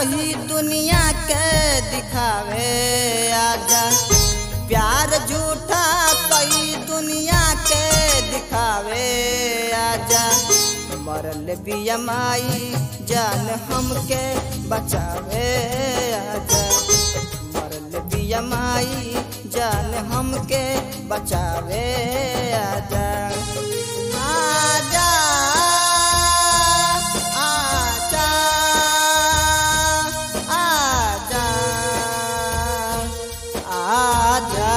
कही दुनिया के दिखावे आजा प्यार झूठा कई दुनिया के दिखावे आजा मरल बियमाई जान हमके बचावे आजा मरल बियमाई जान हमके बचावे आजा आजा आजा आजा आजा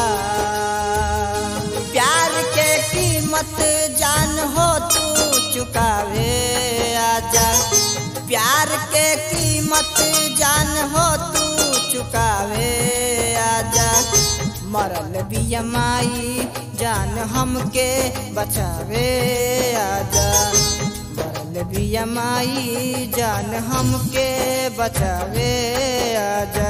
प्यार के कीमत जान हो तू चुकावे आजा प्यार के कीमत जान हो तू चुकावे आजा मरल बियमाई जान हमके बचावे आजा मरल बियमाई जान हमके बचावे आजा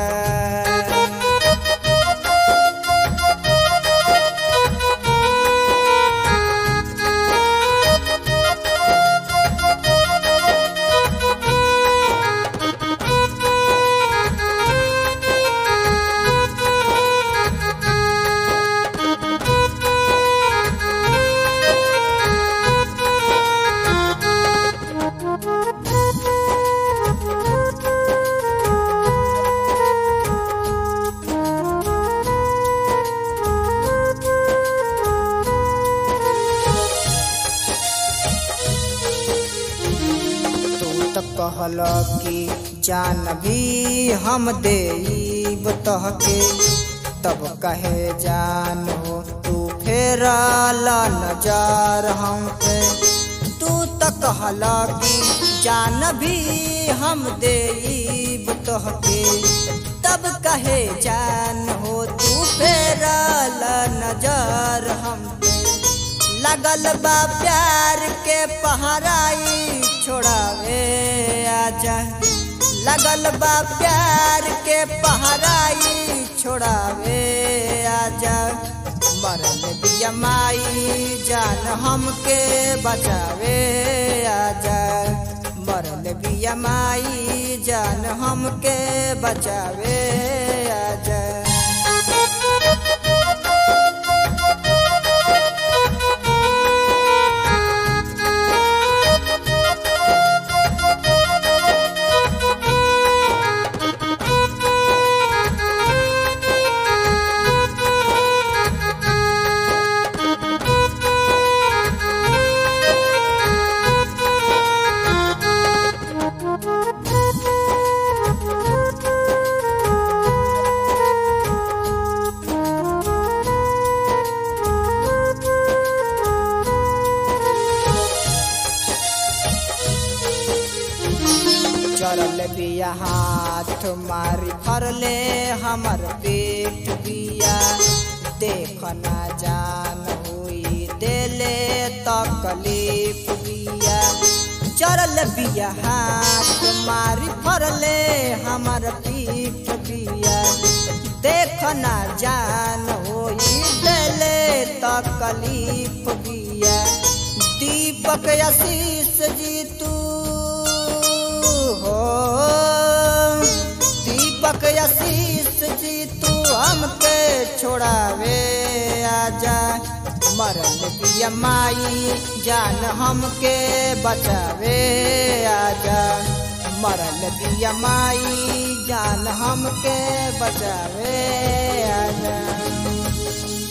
तू तो कहल कि जान भी हम देब तहके तब कहे जान हो तू फेर नजर हम पे तू तो कहल कि जान भी हम देब तहके तब कहे जान हो तू फेर नजर हम पे लगल बा प्यार के पहराई छोड़ावे आजा लगल बा प्यार के पहराई छोड़ावे आजा मरल दिया माई जान हमके बचावे आजा मरल बिया माई जान हमके बचावे आजा चरल बिया हाथ मारी फरले हमर पेट बिया देख ना जान हुई देले तकलीफ बिया चरल बिया हाथ मारी फरले हमर पीठ बिया देख ना जान होई देले तकलीफ बिया दीपक आशीष जी तू हो दीपक आशीष जी तू हमके छोड़ावे आजा मरल पिया माई जान हमके बचावे आजा मरल पिया माई जान हमके बचावे आजा